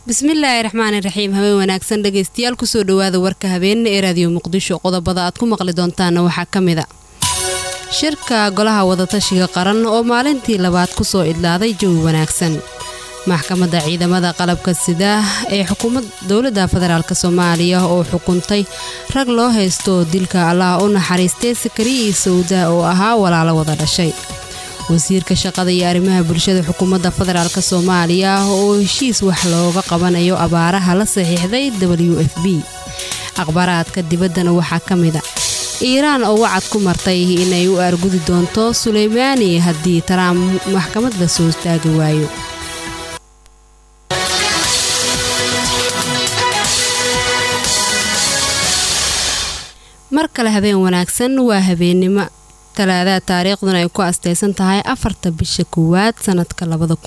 bismillaahi raxmaani raxiim habeen wanaagsan dhegaystayaal kusoo dhawaada warka habeenne ee raadiyo muqdisho qodobada aad ku maqli doontaana waxaa ka mid a shirka golaha wadatashiga qaran oo maalintii labaad kusoo idlaaday jawi wanaagsan maxkamadda ciidamada qalabka sida ee xukuumad dowladda federaalk soomaaliya oo xukuntay rag loo haysto dilka allah u naxariistay sakariyi sawda oo ahaa walaalo wada dhashay wasiirka shaqada iyo arrimaha bulshada xukuumadda federaalk soomaaliya oo heshiis wax looga qabanayo abaaraha la saxiixday w f b akhbaaraadka dibaddana waxaa ka mid a iiraan oo wacad ku martay inay u argudi doonto suleymaani haddii taraamp maxkamad la soo taagi waayo mar kale habeen wanaagsan waa habeennimo talaadaha taariikhduna ay ku asteysan tahay afarta bisha koowaad sanadka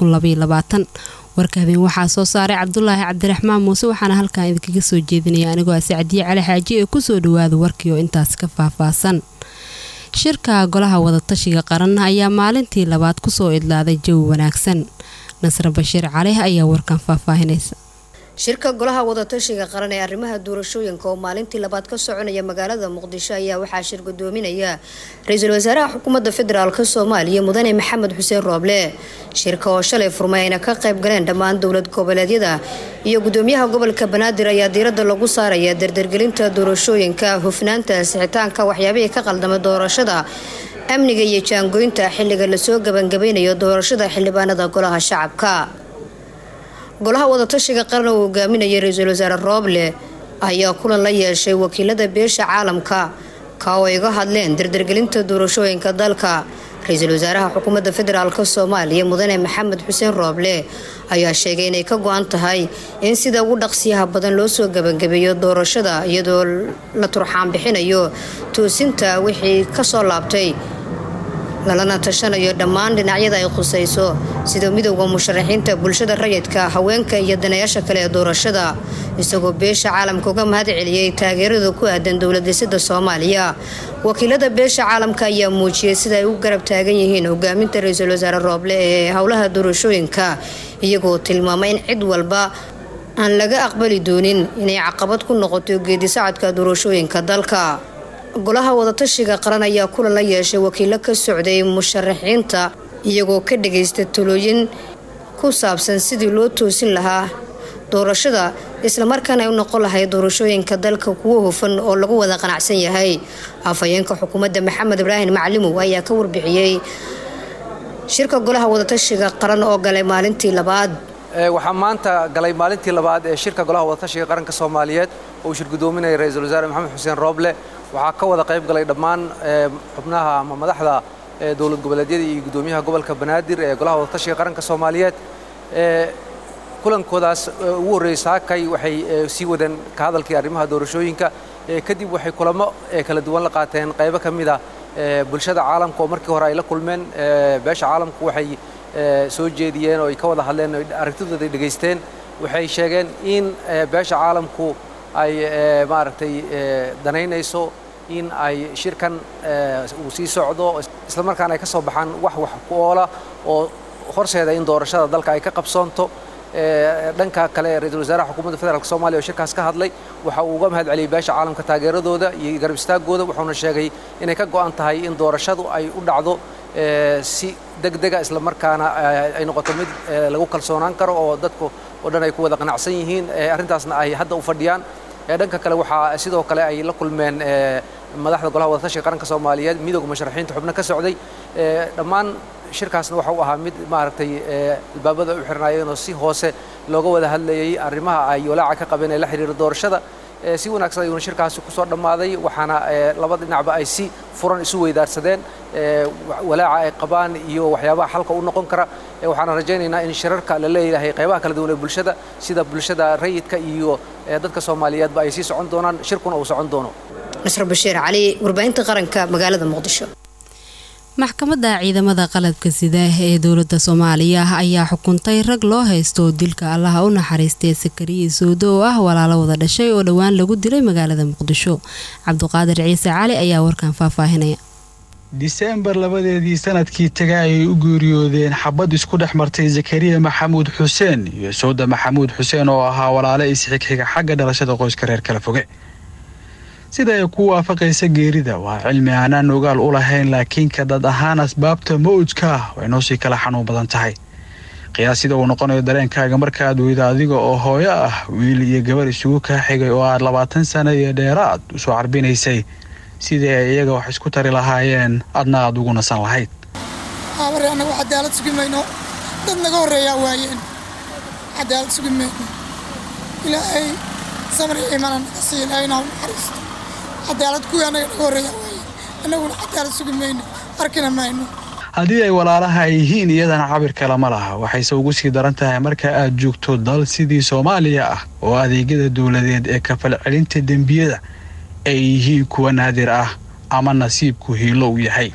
warka habeen waxaa soo saaray cabdulaahi cabdiraxmaan muuse waxaana halkan idinkaga soo jeedinaya anigoo a sacdiye cali xaaji ee kusoo dhawaada warkii oo intaas ka faahfaahsan shirka golaha wadatashiga qaran ayaa maalintii labaad kusoo idlaaday jawi wanaagsan nasre bashiir cali ayaa warkan faahfaahinaysa shirka golaha wadatashiga qaran ee arrimaha doorashooyinka oo maalintii labaad ka soconaya magaalada muqdisho ayaa waxaa shir gudoominaya ra-iisul wasaaraha xukuumadda federaalk soomaaliya mudane maxamed xuseen rooble shirka oo shalay furmay ayna ka qayb galeen dhammaan dowlad goboleedyada iyo gudoomiyaha gobolka banaadir ayaa diiradda lagu saaraya dardargelinta doorashooyinka hufnaanta sixitaanka waxyaabihii ka qaldamay doorashada amniga iyo jaangooynta xilliga lasoo gabangabeynayo doorashada xildhibaanada golaha shacabka golaha wadatashiga qaran oo hogaaminaya ra-iisul wasaare rooble ayaa kulan la yeeshay wakiilada beesha caalamka ka oo iga hadleen dardargelinta doorashooyinka dalka ra-iisul wasaaraha xukuumadda federaalk soomaaliya mudane maxamed xuseen rooble ayaa sheegay inay ka go-an tahay in sida ugu dhaqsiyaha badan loo soo gabagabeeyo doorashada iyadoo la turxaan bixinayo toosinta wixii kasoo laabtay lalana tashanayo dhammaan dhinacyada ay khusayso sida midowda musharaxiinta bulshada rayidka haweenka iyo danayaasha kale ee doorashada isagoo beesha caalamka uga mahad celiyey taageerada ku aadan dowladhisida soomaaliya wakiilada beesha caalamka ayaa muujiyey sida ay u garab taagan yihiin hogaaminta ra-iisul wasaare rooble ee howlaha doorashooyinka iyagoo tilmaamay in cid walba aan laga aqbali doonin inay caqabad ku noqoto geedisacadka doorashooyinka dalka golaha wadatashiga qaran ayaa kulan la yeeshay wakiilo ka socday musharaxiinta iyagoo ka dhagaysta talooyin ku saabsan sidii loo toosin lahaa doorashada islamarkaana ay u noqon lahay doorashooyinka dalka kuwo hufan oo lagu wada qanacsan yahay afhayeenka xukuumadda maxamed ibraahim maclimow ayaa ka warbixiyey shirka golaha wadatashiga qaran oo galay maalintii labaad waxaa maanta galay maalintii labaad ee shirka golaha wadatashiga qaranka soomaaliyeed oo uu shir gudoominaya ra-iisul wasaare maxamed xuseen rooble waxaa ka wada qayb galay dhammaan xubnaha ama madaxda dowlad goboleedyada iyo gudoomiyaha gobolka banaadir ee golaha wadatashiga qaranka soomaaliyeed kulankoodaas ugu horreeyey saakay waxay sii wadeen ka hadalkii arrimaha doorashooyinka kadib waxay kulamo kala duwan la qaateen qaybo ka mid a bulshada caalamka oo markii hore ay la kulmeen beesha caalamku waxay soo jeediyeen oo ay ka wada hadleen oo aragtidooda ay dhegaysteen waxay sheegeen in beesha caalamku ay maaragtay danaynayso in ay shirkan uu sii socdo islamarkaana ay ka soo baxaan wax wax ku oola oo horseeda in doorashada dalka ay ka qabsoonto dhanka kale ra-iisul wasaaraha xukuumadda federaalk soomaliya oo shirkaas ka hadlay waxa uu uga mahad celiyey beesha caalamka taageeradooda iyo garab istaagooda wuxuuna sheegay inay ka go'an tahay in doorashadu ay u dhacdo si degdega islamarkaana ay noqoto mid lagu kalsoonaan karo oo dadku oo dhan ay ku wada qanacsan yihiin arrintaasna ay hadda u fadhiyaan dhanka kale waxaa sidoo kale ay la kulmeen madaxda golaha wadatashiga qaranka soomaaliyeed midowga musharaxiinta xubno ka socday dhammaan shirkaasna waxa uu ahaa mid maaragtay albaabada u xirnaayeen oo si hoose looga wada hadlayay arrimaha ay walaaca ka qabeen ee la xiriira doorashada si wanaagsan ayuuna shirkaasi kusoo dhammaaday waxaana laba dhinacba ay si furan isu weydaarsadeen walaaca ay qabaan iyo waxyaabaha xalka u noqon kara waxaana rajaynaynaa in shirarka la leeyahay qaybaha kala duwan ee bulshada sida bulshada rayidka iyo dadka soomaaliyeedba ay sii socon doonaan shirkuna uu socon doono nasr bashiir cali warbaahinta qaranka magaalada muqdisho maxkamadda ciidamada qalabka sida ee dowladda soomaaliya ayaa xukuntay rag loo haysto dilka allaha u naxariistay sakariyi sowdo oo ah walaalo wada dhashay oo dhowaan lagu dilay magaalada muqdisho cabduqaadir ciise cali ayaa warkan faahfaahinaya diseembar labadeedii sanadkii taga ayay u geeriyoodeen xabad isku dhex martay zakariya maxamuud xuseen iyo sowda maxamuud xuseen oo ahaa walaale isxigxiga xagga dhalashada qoyska reer kala foge sida ay ku waafaqaysa geerida waa cilmi aanaan ogaal u lahayn laakiin ka dad ahaan asbaabta mawjka ah way noo sii kala xanuun badan tahay qiyaas sida uu noqonayo dareenkaaga markaad weyda adiga oo hooyo ah wiil iyo gabar isugu kaa xigay oo aad labaatan sano iyo dheeraad usoo carbinaysay sidii ay iyaga wax isku tari lahaayeen adna aad ugu nasan lahayd aabare annagu cadaalad sugi mayno dad naga horreeyaa waayeen cadaalad sugi mayno ilaahay samri imana naga sii ilaahay naa naxariisto cadaalad kuwii annaga naga horreeyaa waayeen annaguna cadaalad sugi mayno arkina mayno haddii ay walaalaha ay yihiin iyadana cabir kale ma laha waxayse ugu sii daran tahay marka aad joogto dal sidii soomaaliya ah oo adeegyada dowladeed ee kafal celinta dembiyada ay yihiin kuwa naadir ah ama nasiibku hiilo u yahay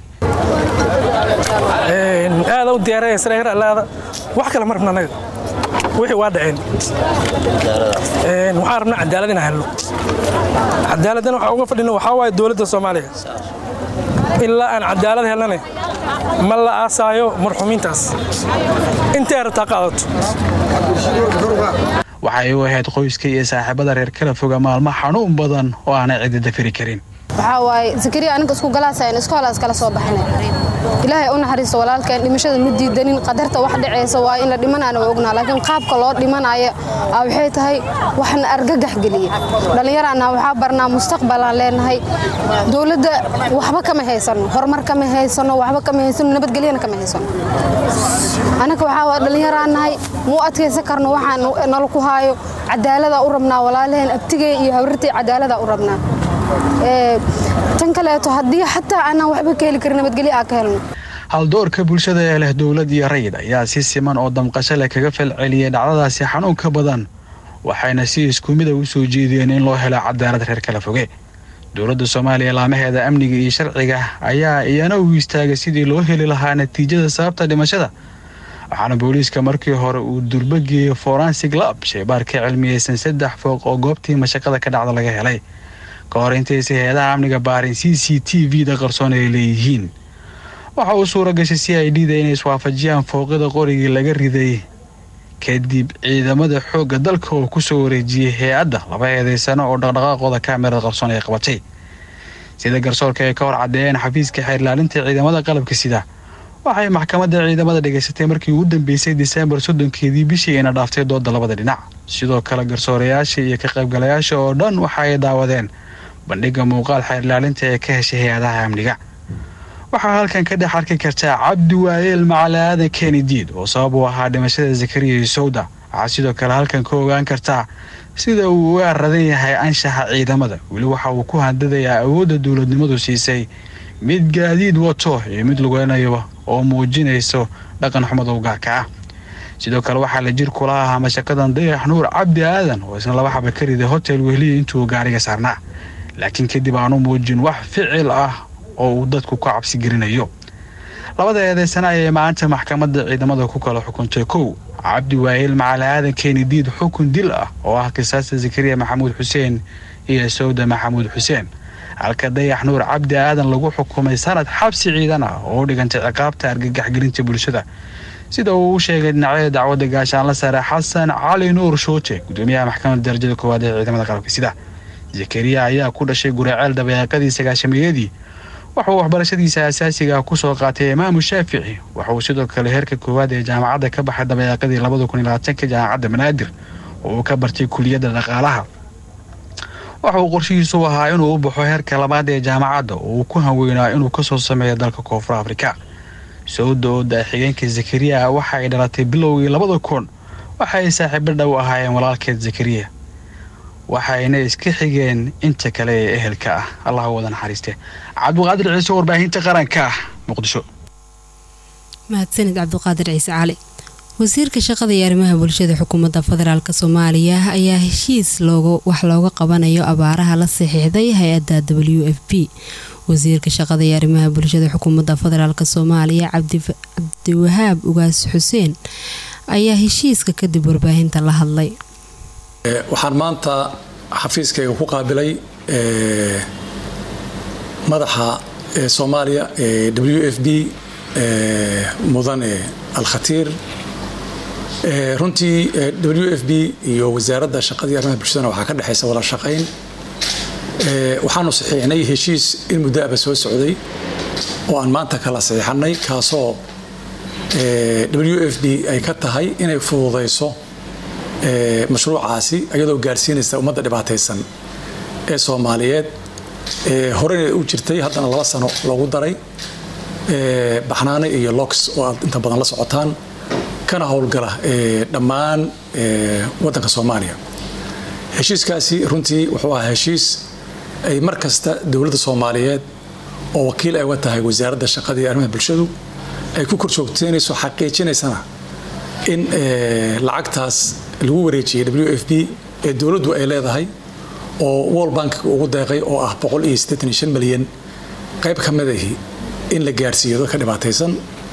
aada u diyaarayasalaada wax kale ma rabna anaga wixii waa dhaceen waxaan rabnaa cadaalad inaan helno cadaaladdan waxaa uga fadhino waxaa waaye dowladda soomaaliya ilaa aan cadaalad helnane ma la aasaayo marxuumiintaas intay rabtaa qaadato waxay u ahayd qoyska iyo saaxiibada reer kala foga maalmo xanuun badan oo aanay cidi dafiri karin waxaa waaye zakariya aniga isku galaasayn isku halaas kala soo baxnay ilaahay u naxariisto walaalkeen dhimashada ma diidanin qadarta wax dhacaysa waa in la dhimanaana waa ognaa laakiin qaabka loo dhimanaya waxay tahay waxna argagax geliye dhallinyaraana waxaa barnaa mustaqbalaan leenahay dowladda waxba kama haysano horumar kama haysano waxba kama haysano nabadgelyana kama haysano anaga waxaa waa dhallinyaraan nahay muu adkaysan karno waxaan nala ku haayo cadaalada u rabnaa walaalaheen abtigay iyo hawrirtay cadaalada u rabnaa tan kaleeto haddii xataa aanaan waxba ka heli karin nabadgelyo aan ka helno haldoorka bulshada ee leh dowlad iyo rayid ayaa si siman oo damqasho leh kaga falceliyay dhacdadaasi xanuunka badan waxayna si isku mida u soo jeediyeen in loo helo cadaalad reer kala foge dowladda soomaaliya laamaheeda amniga iyo sharciga ayaa iyana u istaagay sidii loo heli lahaa natiijada sababta dhimashada waxaana booliiska markii hore uu durbageeyey forensig lab shaybaar ka cilmiyeysan saddex fooq oo goobtii mashaqada ka dhacda laga helay ka hor intaysa hay-adaha amniga baarin c c t v da qarsoon ay leeyihiin waxa uu suura gashay c i d da inay iswaafajiyaan fooqyada qorigii laga riday kadib ciidamada xoogga dalka oo kusoo wareejiyey hay-adda laba eedeysano oo dhaqdhaqaaqooda kaamirada qarsoon ay qabatay sida garsoorka ay ka hor caddeeyeen xafiiska xeerlaalinta ciidamada qalabka sida waxay maxkamadda ciidamada dhegaysatay markii ugu dambeysay diseembar soddonkeedii bishii ayna dhaaftay dooda labada dhinac sidoo kale garsoorayaasha iyo ka qaybgalayaasha oo dhan waxa ay daawadeen bandhigga muuqaal xeerlaalinta ee ka heshay hay-adaha amniga waxaa halkan ka dhex arki kartaa cabdi waayeel macali aadan kenidiid oo sabab u ahaa dhimashada zakariya iyo sowda waxaa sidoo kale halkan ka ogaan kartaa sida uu uga aradan yahay anshaxa ciidamada weli waxa uu ku handadayaa awoodda dowladnimadu siisay mid gaadiid wato iyo mid lugeynayo oo muujinayso dhaqan xumada u gaarka ah sidoo kale waxaa la jir kula ahaa mashaqadan dayax nuur cabdi aadan oo isna laba xaba ka riday hotel wehliya intuu gaariga saarnaa laakiin kadib aanu muujin wax ficil ah oo uu dadku ka cabsi gelinayo labada eedeysana ayay maanta maxkamadda ciidamada ku kala xukuntay kow cabdi waayeel macali aadan kenidiid xukun dil ah oo ah kisaasta zakariya maxamuud xuseen iyo sowda maxamuud xuseen halka dayax nuur cabdi aadan lagu xukumay sanad xabsi ciidan ah oo u dhigantay ciqaabta argagaxgelinta bulshada sida uu u sheegay dhinacyada dacwadda gaashaanla sare xasan cali nuur shooje gudoomiyaha maxkamadda darajada koowaad ee ciidamada qalabka sida zakariya ayaa ku dhashay guraaceel dabeeqadii sagaashameeyadii waxauu waxbarashadiisa asaasiga ku soo qaatay imaamu shaafici waxauu sidoo kale heerka koowaad ee jaamacadda ka baxay dabeeqadii labada kun iyo labaatanka jaamacadda banaadir oo uu ka bartay kuliyadda dhaqaalaha waxa uu qorshihiisu ahaa inuu u baxo heerka labaad ee jaamacadda oo uu ku hanweynaa inuu kasoo sameeyo dalka koonfur afrika sowda oo da-xigeenka zakariya waxa ay dhalatay bilowgii labada kun waxa ay saaxiibo dhow ahaayeen walaalkeed zakariya waxayna iska xigeen inta kale ee ehelka ah allah wada naxariiste cabdiqaadir ciise warbaahinta qaranka ah muqdisho mahadsanid cabdiqaadir ciise cali wasiirka shaqada iyo arrimaha bulshada xukuumadda federaalk soomaaliya ayaa heshiis wax looga qabanayo abaaraha la saxiixday hay-adda w f b wasiirka shaqada iyo arrimaha bulshada xukuumadda federaalk soomaaliya cabdiwahaab ugaas xuseen ayaa heshiiska kadib warbaahinta la hadlay waxaan maanta xafiiskayga ku qaabilay madaxa ee soomaaliya ee w f b mudane alkhatiir runtii w f b iyo wasaaradda shaqadii arrimaha bulshadana waxaa ka dhexaysa wada shaqayn waxaanu saxiixnay heshiis in muddo aba soo socday oo aan maanta kala saxiixanay kaasoo w f b ay ka tahay inay fududayso mashruucaasi iyadoo gaarsiinaysa ummadda dhibaataysan ee soomaaliyeed horena u jirtay haddana laba sano loogu daray baxnaane iyo lox oo aad inta badan la socotaan kana howlgala dhammaan waddanka soomaaliya heshiiskaasi runtii wuxuu ahaa heshiis ay mar kasta dowladda soomaaliyeed oo wakiil ay uga tahay wasaaradda shaqada iyo arrimaha bulshadu ay ku korjoogteynayso xaqiijinaysana in lacagtaas lagu wareejiyey w f b ee dowladdu ay leedahay oo wol bankiga ugu deeqay oo ah milyan qayb ka midahi in la gaarsiiyo dadka dhibaataysan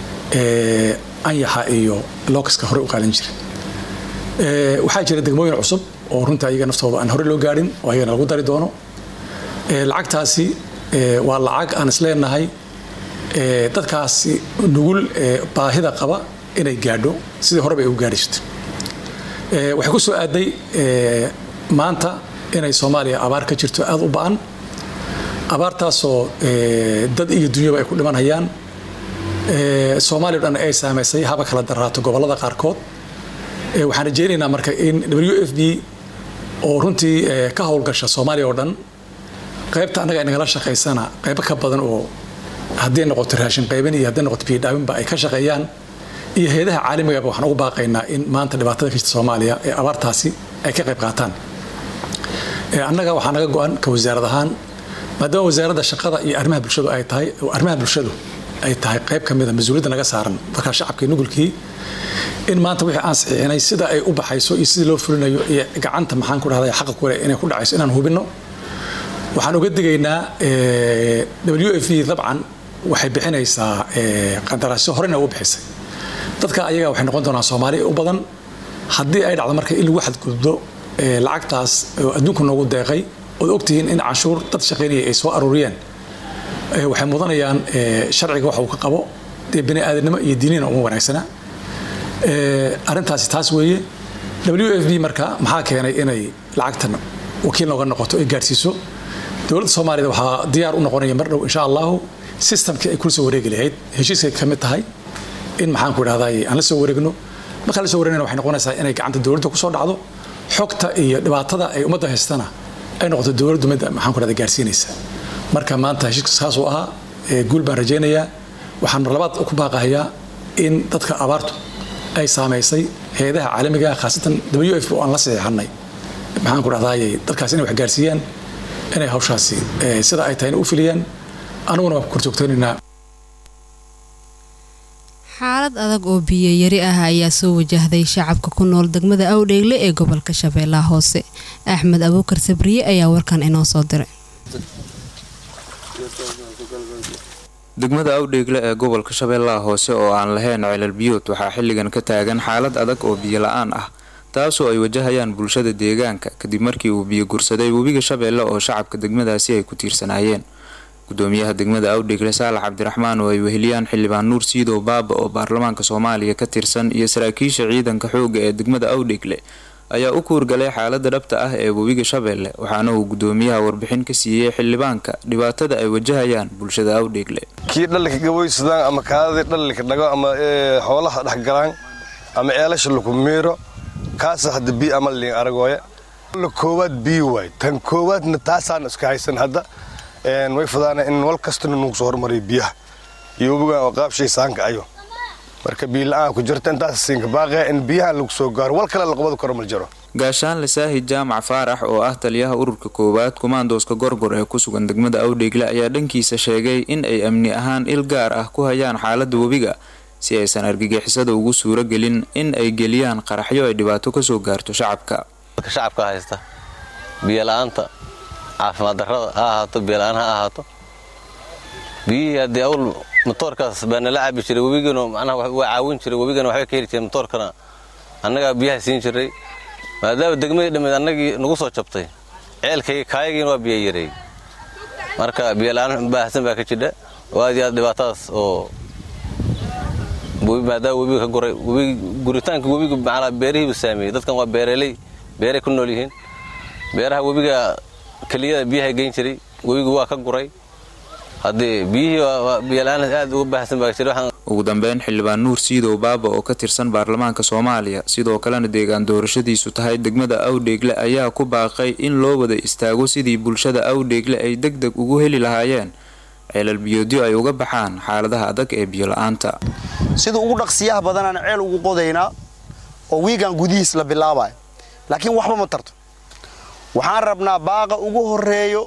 anyaxa iyo lokaska hore u qaadan jira waxaa jira degmooyin cusub oo runtii ayaga naftooda aan hore loo gaarin oo ayagana lagu dari doono lacagtaasi waa lacag aan isleenahay dadkaasi nugul baahida qaba inay gaadho sidii horeba ay u gaari jirta waxay ku soo aaday maanta inay soomaaliya abaar ka jirto aada u ba-an abaartaasoo dad iyo dunyaba ay ku dhimanhayaan soomaaliya dhan ay saamaysay haba kala daraato gobollada qaarkood waxaan rajaynaynaa marka in w f b oo runtii ka howlgasha soomaaliya oo dhan qaybta annaga ay nagala shaqaysana qaybo ka badan oo haddii noqoto raashin qaybin iyo haddii noqoto biyodhaawinba ay ka shaqeeyaan iyo hay-adaha caalamigaba waxaan ugu baaqaynaa in maanta dhibaatada ka jirta soomaaliya ee abaartaasi ay ka qayb qaataan annaga waxaa naga go-an ka wasaarad ahaan maadaama wasaaradda shaqada iyo arrimaha bulshadu ay tahay arrimaha bulshadu ay tahay qayb ka mida mas-uuliyadda naga saaran markaa shacabkii nugulkii in maanta wixii aan saxiixinay sida ay u baxayso iyo sidii loo fulinayo iyo gacanta maxaan ku dhahday xaqa kule inay ku dhacayso inaan hubinno waxaan uga digaynaa w f v dabcan waxay bixinaysaa qandaraasyo horena uga bixisay dadka ayaga waxay noqon doonaan soomaaliya u badan haddii ay dhacdo marka in lagu xadgudbo lacagtaas oo adduunka noogu deeqay ood ogtihiin in canshuur dad shaqaynaya ay soo aruuriyeen waxay mudanayaan sharciga wax uu ka qabo dee bini aadamnimo iyo diinina uma wanaagsana arrintaasi taas weeye w f b marka maxaa keenay inay lacagtan wakiil nooga noqoto ay gaadhsiiso dowladda soomaaliyad waxaa diyaar u noqonaya mar dhow insha allahu systemkii ay kula soo wareegi lahayd heshiiskay ka mid tahay in maxaan ku idhahday aan la soo wareegno markaan la soo wareegnana waxay noqonaysaa inay gacanta dowladda ku soo dhacdo xogta iyo dhibaatada ay ummadda haystana ay noqoto dowladdu mid maxaan ku dhahda gaarsiinaysa marka maanta heshiiska saasuu ahaa guul baan rajaynayaa waxaan mar labaad ku baaqahayaa in dadka abaartu ay saamaysay hay-adaha caalamiga khaasatan w f oo aan la saxiixanay maxaan ku dhahdaayay dadkaas inay wax gaarsiiyaan inay hawshaasi sida ay tahayna u filiyaan aniguna waan ku korjoogtaynaynaa xaalad adag oo biyo yari ah ayaa soo wajahday shacabka ku nool degmada awdheegle ee gobolka shabeellaha hoose axmed abuukar sabriye ayaa warkan inoo soo diray degmada awdheegle ee gobolka shabeellaha hoose oo aan lahayn celal biyood waxaa xilligan ka taagan xaalad adag oo biyo la-aan ah taasoo ay wajahayaan bulshada deegaanka kadib markii uu biyo gursaday webiga shabeelle oo shacabka degmadaasi ay ku tiirsanaayeen gudoomiyaha degmada awdheegle saalax cabdiraxmaan oo ay weheliyaan xildhibaan nuur siidow baaba oo baarlamaanka soomaaliya ka tirsan iyo saraakiisha ciidanka xooga ee degmada awdheegle ayaa u kuurgalay xaalada dhabta ah ee webiga shabeelle waxaana uu gudoomiyaha warbixin ka siiyey xildhibaanka dhibaatada ay wajahayaan bulshada awdheegle kii dhallinka gaboysadaan ama kaadadii dhallinka dhago ama xoolaha dhexgalaan ama ceelasha laku miiro kaasa hadda bii ama liin aragooya la koowaad bii waay tan koowaadna taasaan iska haysan hadda way fudaana in wal kastana nugu soo hormariyo biyaha iyo webigan oo qaabshay saanka ayo marka biila-aan ku jirta intaas siinka baaqaya in biyahan lagu soo gaaro wal kale laqabada karo mal jiro gaashaanle saahid jaamac faarax oo ah taliyaha ururka koowaad kumaandooska gorgor ee ku sugan degmada awdheegle ayaa dhankiisa sheegay in ay amni ahaan il gaar ah ku hayaan xaalada webiga si aysan argagixisada ugu suuro gelin in ay geliyaan qaraxyo ay dhibaato kasoo gaarto shacabka shacabka haysta biyola'aanta caafimaad darrada ha ahaato biyola-aan ha ahaato biyihii haddii awl matoorkaas baa nala cabi jiray webigana macnaha waa caawin jiray webigana waxbay ka heli jireen matoorkana annagaa biyaha siin jiray maadaama degmadii dhammeed annagii nagu soo jabtay ceelkayga kaayagiina waa biyo yareey marka biyola'aan baahsan baa ka jidha oo aad iyo aad dhibaatadaas oo maadaama webiga ka guray guritaanka webiga macnaa beerihiibu saameeyey dadkan waa beereley beeray ku nool yihiin beeraha webiga keliyada biyaha geyn jiray webigu waa ka guray haddii biyihii biyola-aan aad uga baahsan baa jira ugu dambeyn xildhibaan nuur siidow baaba oo ka tirsan baarlamaanka soomaaliya sidoo kalena deegaan doorashadiisu tahay degmada awdheegle ayaa ku baaqay in loo wada istaago sidii bulshada awdheegle ay deg deg ugu heli lahaayeen ceelal biyoodyo ay uga baxaan xaaladaha adag ee biyo-la-aanta sida ugu dhaqsiyaha badanaan ceel ugu qodaynaa oo wiigan gudihiis la bilaabayo laakiin waxba ma tarto waxaan rabnaa baaqa ugu horeeyo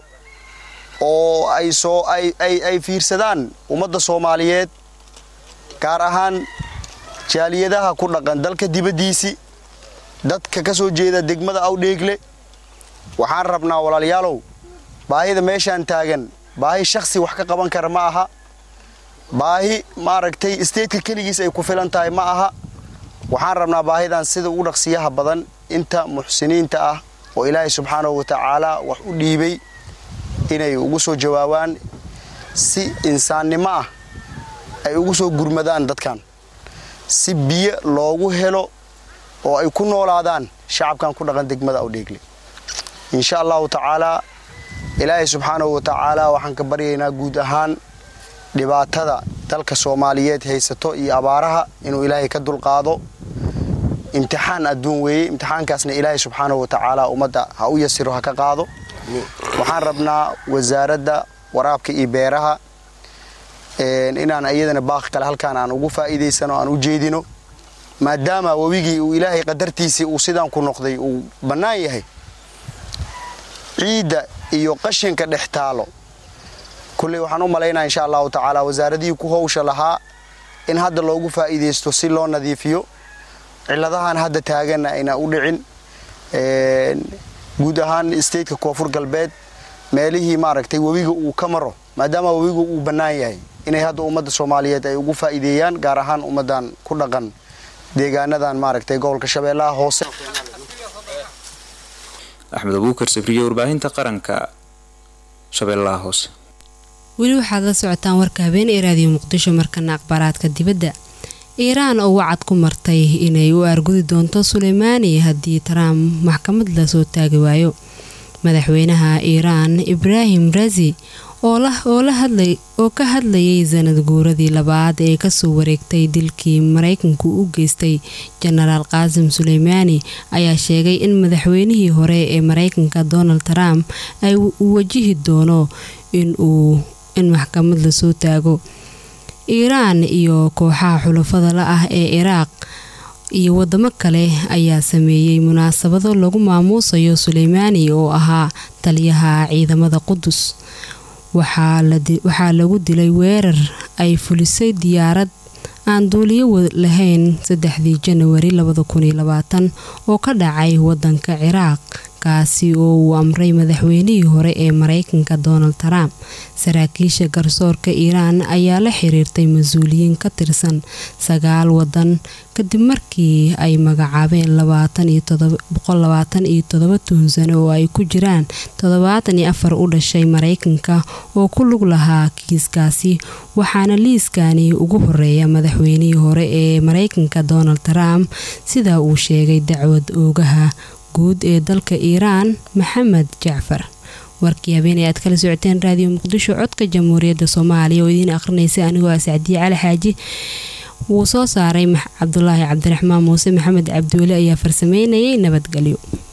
oo ay soo ay fiirsadaan ummadda soomaaliyeed gaar ahaan jaaliyadaha ku dhaqan dalka dibaddiisii dadka ka soo jeeda degmada awdheegle waxaan rabnaa walaalayaalow baahida meeshaan taagan baahi shakhsi wax ka qaban kara ma aha baahi maaragtay isteedka keligiis ay ku filan tahay ma aha waxaan rabnaa baahidan sida ugu dhaqsiyaha badan inta muxsiniinta ah oo ilaahay subxaanahu wa tacaala wax u dhiibay inay ugu soo jawaabaan si insaannimo ah ay ugu soo gurmadaan dadkan si biyo loogu helo oo ay ku noolaadaan shacabkan ku dhaqan degmada awdheegle insha allahu tacaalaa ilaahay subxaanahu wa tacaala waxaan ka baryaynaa guud ahaan dhibaatada dalka soomaaliyeed haysato iyo abaaraha inuu ilaahay ka dulqaado imtixaan adduun weeye imtixaankaasna ilaahay subxaanahu wa tacaala ummadda ha u yasiro ha ka qaado waxaan rabnaa wasaaradda waraabka iyo beeraha inaan iyadana baaqi kale halkaan aan ugu faa'iidaysano aan u jeedino maadaama webigii uu ilaahay qadartiisii uu sidaan ku noqday uu bannaan yahay ciidda iyo qashinka dhex taalo kulley waxaan u malaynaa insha allahu tacaala wasaaradihii ku howsha lahaa in hadda loogu faa'iidaysto si loo nadiifiyo ciladahan hadda taaganna ayna u dhicin guud ahaan stateka koonfur galbeed meelihii maaragtay webiga uu ka maro maadaama webiga uu bannaan yahay inay hadda ummadda soomaaliyeed ay ugu faa'iideeyaan gaar ahaan ummaddan ku dhaqan deegaanadan maaragtay gobolka shabeellaha hoose axmed abuukar safriye warbaahinta qaranka shabeellaha hoose weli waxaad la socotaan warka habeen ee raadiyo muqdisho markana akhbaaraadka dibadda iiraan oo wacad ku martay inay u aargudi doonto suleymaani haddii trump maxkamad lasoo taagi waayo madaxweynaha iiraan ibraahim razi oo ka hadlayay sanad guuradii labaad ee kasoo wareegtay dilkii maraykanku u geystay jenaraal qaasim suleymaani ayaa sheegay in madaxweynihii hore ee maraykanka donald trump ay uu wajihi doono in maxkamad lasoo taago iiraan iyo kooxaha xulafada la ah ee ciraaq iyo wadamo kale ayaa sameeyey munaasabado lagu maamuusayo suleymaani oo ahaa taliyaha ciidamada qudus waxaa lagu dilay weerar ay fulisay diyaarad aan duuliyo lahayn saddexdii janawari oo ka dhacay wadanka ciraaq kaasi oo uu amray madaxweynihii hore ee maraykanka donald trump saraakiisha garsoorka iiraan ayaa la xiriirtay mas-uuliyiin ka tirsan sagaal wadan kadib markii ay magacaabeen tuhunsan oo ay ku jiraan u dhashay maraykanka oo ku lug lahaa kiiskaasi waxaana liiskani ugu horeeya madaxweynihii hore ee maraykanka donald trump sida uu sheegay dacwad oogaha guud ee dalka iiraan maxamed jacfar warkii habeenay aad kala socoteen raadiyo muqdisho codka jamhuuriyadda soomaaliya oo idiin akhrinaysa anigoo ah sacdiye cali xaaji wuu soo saaray cabdulaahi cabdiraxmaan muuse maxamed cabdiweli ayaa farsameynayay nabadgelyo